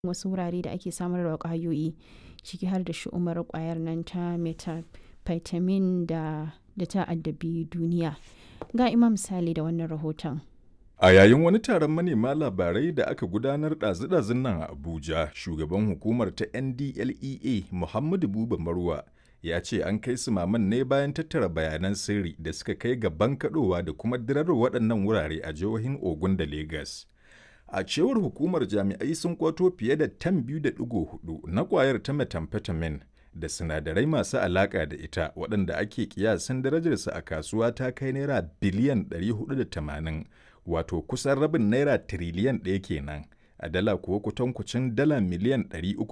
wasu wurare da ake samar da ƙwayoyi ciki har da shu'umar ƙwayar nan ta methamphetamine da da ta addabi duniya. Ga Imam Sale da wannan rahoton. A yayin wani taron manema labarai da aka gudanar ɗazu-ɗazun nan a Abuja, shugaban hukumar ta NDLEA Muhammadu Buba Marwa ya ce an kai su maman ne bayan tattara bayanan sirri da suka kai ga bankaɗowa da kuma dirar waɗannan wurare a jihohin Ogun da Legas. A cewar hukumar jami'ai sun kwato fiye da tan biyu da ɗigo hudu na ƙwayar ta methamphetamine da sinadarai masu alaƙa da ita waɗanda ake kiyasin darajarsa a kasuwa ta kai naira biliyan 480 wato kusan rabin naira tiriliyan ɗaya kenan a dala kuwa kutankucin dala miliyan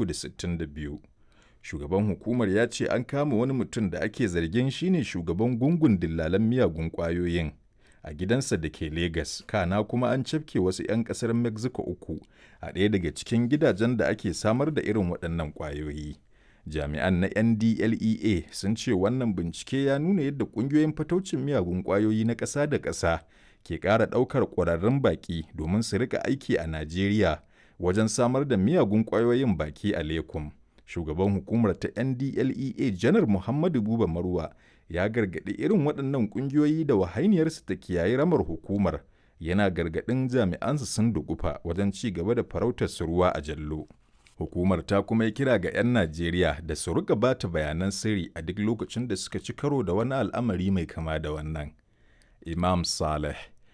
362. Shugaban hukumar ya ce an kama wani mutum da ake zargin shine shugaban gungun dillalan miyagun ƙwayoyin a gidansa da ke Legas, kana kuma an cafke wasu 'yan ƙasar Mexico uku a ɗaya daga cikin gidajen da ake samar da irin waɗannan ƙwayoyi. Jami'an na NDLEA sun ce wannan bincike ya nuna yadda ƙungiyoyin fataucin miyagun ƙwayoyi na ƙasa da ƙasa ke ƙara ɗaukar ƙwararrun baƙi domin su rika aiki a Najeriya wajen samar da miyagun ƙwayoyin baki a Lekum. Shugaban hukumar ta NDLEA Janar Muhammadu Buba Marwa ya gargaɗi irin waɗannan ƙungiyoyi da wahainiyarsu ta kiyaye ramar hukumar yana gargaɗin jami'ansu sun dugufa wajen ci gaba da farautar su ruwa a jallo. Hukumar ta kuma yi kira ga 'yan Najeriya da su rika bata bayanan sirri a duk lokacin da suka ci karo da wani al'amari mai kama da wannan. Imam Saleh,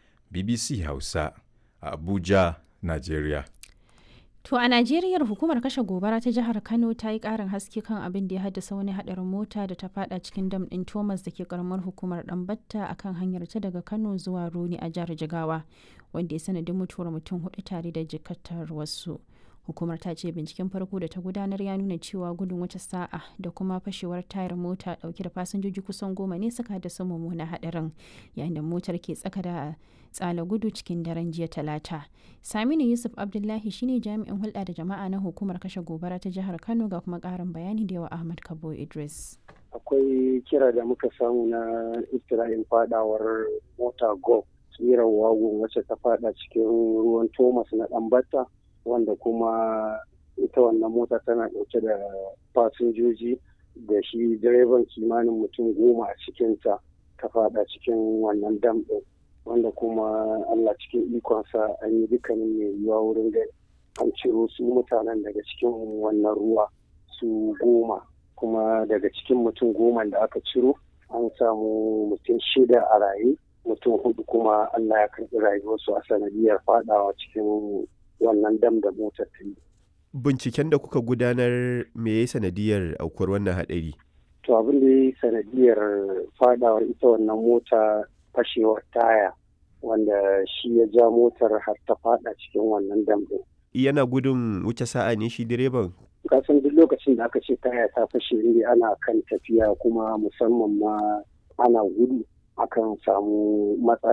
BBC Hausa, a Abuja, Najeriya. To a Najeriya hukumar kashe gobara ta jihar Kano ta yi ƙarin haske kan abin da ya haddasa wani haɗarin mota da ta fada cikin dam ɗin Thomas da ke karamar hukumar Ɗanbatta a kan hanyar ta daga Kano zuwa Roni a jihar Jigawa, wanda ya sanadin mutuwar mutum hudu tare da jikatar wasu. Hukumar ta ce binciken farko da ta gudanar ya nuna cewa gudun wata sa'a da kuma fashewar tayar mota dauke da fasinjoji kusan goma ne suka haddasa mummunan haɗarin yayin da motar ke tsaka da tsala gudu cikin daren jiya talata. Saminu Yusuf Abdullahi shine jami'in hulɗa da jama'a na hukumar kashe gobara ta jihar Kano ga kuma ƙarin bayani da yawa Ahmad Kabo Idris. Akwai kira da muka samu na iftira'in fadawar mota go tsirar wagon wacce ta fada cikin ruwan Thomas na Ɗanbata wanda kuma ita wannan mota tana ɗauke da fasinjoji da shi direban kimanin mutum goma a cikinta ta fada cikin wannan dam ɗin wanda kuma Allah cikin ikonsa an yi dukkanin mai yiwuwa wurin da an ciro su mutanen daga cikin wannan ruwa su goma kuma daga cikin mutum goma da aka ciro an samu mutum shida a raye mutum hudu kuma Allah ya karɓi rayuwarsu a sanadiyar fadawa cikin wannan dam da motar ta yi. Binciken da kuka gudanar me ya sanadiyar aukuwar wannan haɗari? To abin da ya sanadiyar fadawar ita wannan mota fashewar taya wanda shi ya ja motar har ta fada cikin wannan dam ɗin. Yana gudun wuce sa'a ne shi direban? Kasan duk lokacin da aka ce taya ta fashe ne ana kan tafiya kuma musamman ma ana gudu akan samu matsala